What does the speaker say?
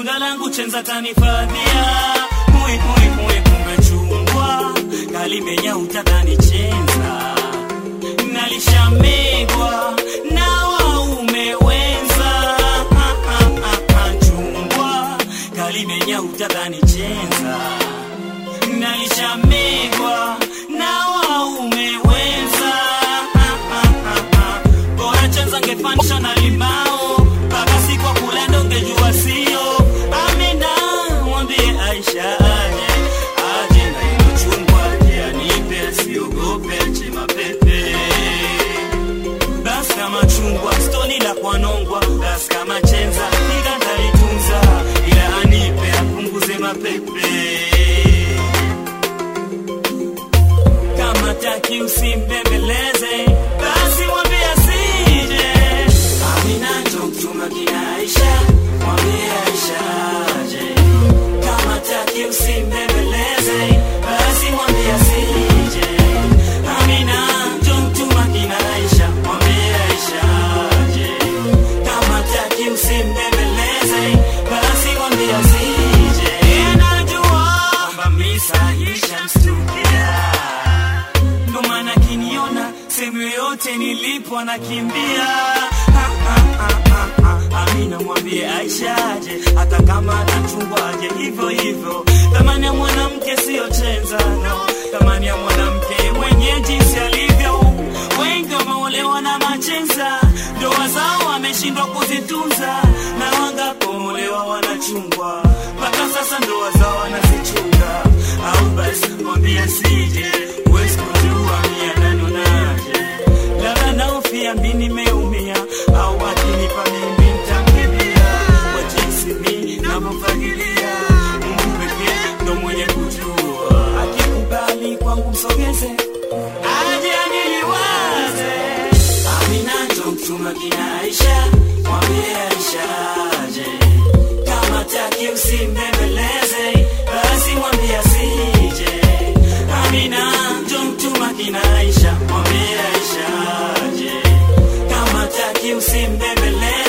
tunda langu chenza tanifadhia mui mui mui kumbe chungwa kalimenya utadhani chenza nalishamegwa na waume wenza Ah, ah, ah, ah, chungwa kalimenya utadhani chenza nalishamegwa na waume wenza Ah, ah, ah, ah. bora chenza ngefanisha na limao mpaka siku wa kulendo ngejua sio amina mwambie aisha aje aje na ilo chungwa aje anipe asiogope ache mapepe basi kama chungwa stoni la kwanongwa basi kama chenza ila ndalitunza ila anipe apunguze mapepe kama taki usimbembeleze basi mwambie asije amina njo mtuma kina aisha mwambie aisha aje kama taki usimbembeleze basi mwambie asije amina njo mtuma kina aisha mwambie aisha aje kama taki usimbembeleze basi mwambie asije najua kwamba misa ishamstukia ndo maana kiniona sehemu yoyote nilipo anakimbia Ha, ha, ha, ha, ha. amina mwambie aisha aje hata kama anachungwa aje hivyo hivyo thamani ya mwanamke siyo chenza no thamani ya mwanamke mwenye jinsi alivyo wengi wameolewa na machenza ndoa zao wameshindwa kuzitunza na wangapoolewa wanachungwa mpaka sasa ndoa zao wanazichunga au basi mwambie sije huwezi kujua mia nanonaje labda naofia mi nimeumia au akinipa mimi ntamkimbia kwa jinsi mi navyofagilia mungu pekee ndo mwenye kujua akikubali kwangu msogeze aje aniliwaze amina ndo mtuma kina aisha mwambie aisha aje kama taki usimbembeleze basi mwambie asije amina njo mtuma kina aisha mwambie aisha aje kama taki usimbembeleze